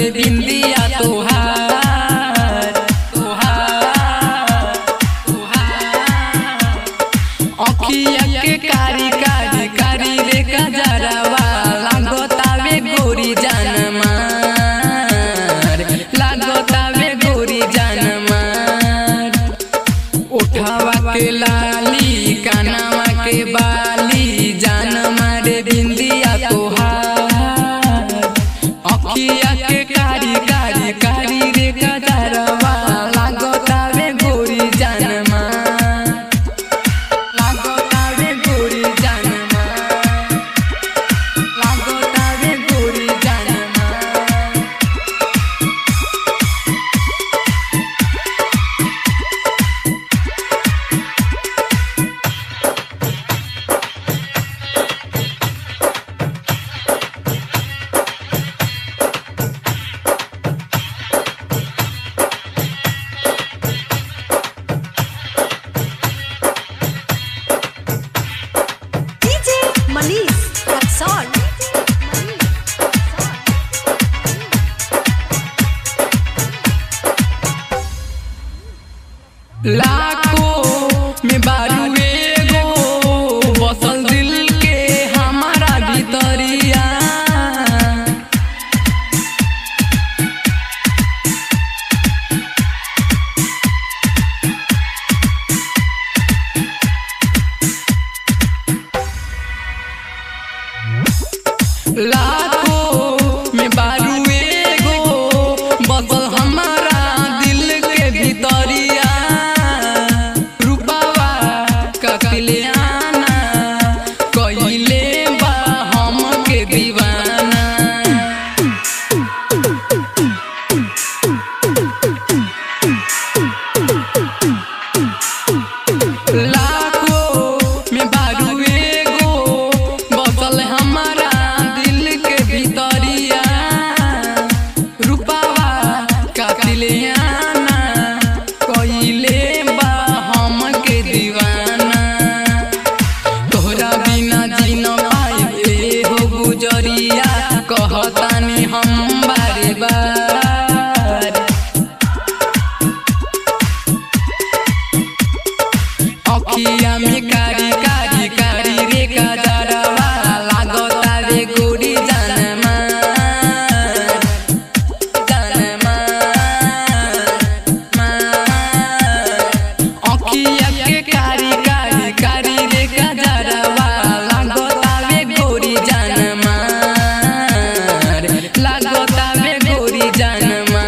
रे बिंदिया तोहार तोहार तोहार अखिया के कारी कारी कारी रे गजरवा लागतावे गोरी जानमार लागतावे गोरी जानमार उठावा के लाली कानावा के बाली जान मारे बिंदिया तोहार अखिया के कारी कारी कारी रे गजरवा लागतावे गोरी जानमार लागतावे गोरी जानमार लागतावे गोरी जानमार DJ Manish Raxon. लाखों में बारू एगो बसल दिल के हमारा भीतरिया लाखों में बारू एगो बसल हमारा दिल के भीतरिया रूपावा ककले आना कइले बा हमके दीवाना लाखों में बारू एगो बसल हमारा दिल के भीतरिया रूपावा कातिले आना कइले बा हमके दीवाना तोहरा बिना जी न पाए हो गुजरिया कहतानी हम बारे बार अखिया में कारी कारी कारी रे गजरवा लागता रे गोरी जानमा जानमा अखिया के कारी कारी कारी रे गजरवा लागता रे गोरी जानमा लागता रे गोरी जानमा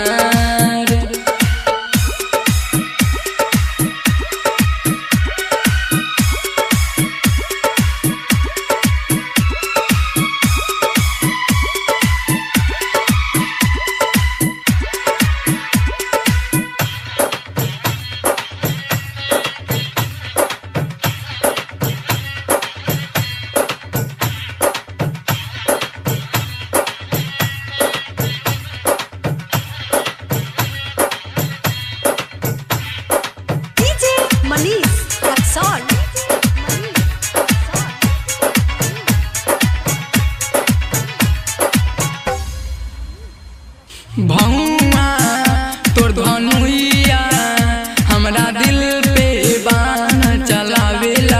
DJ Manish Raxon. भौआ तोर धनुइया हमरा दिल पे बाण चलावेला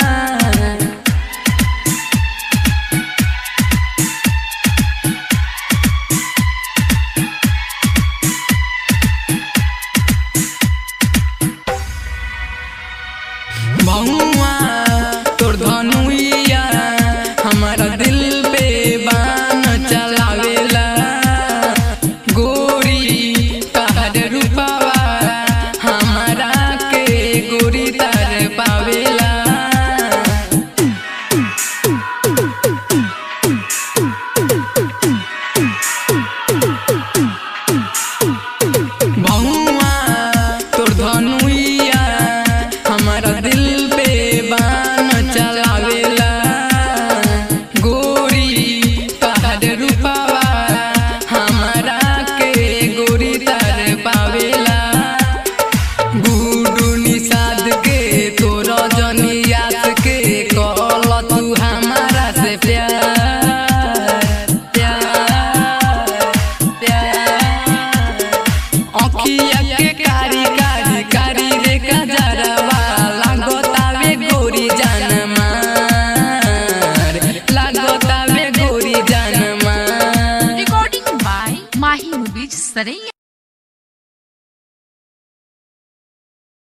भौआ तोर धनुइया हमरा दिल पे बाण चलावेला गोरी तहर रूपावा सरैया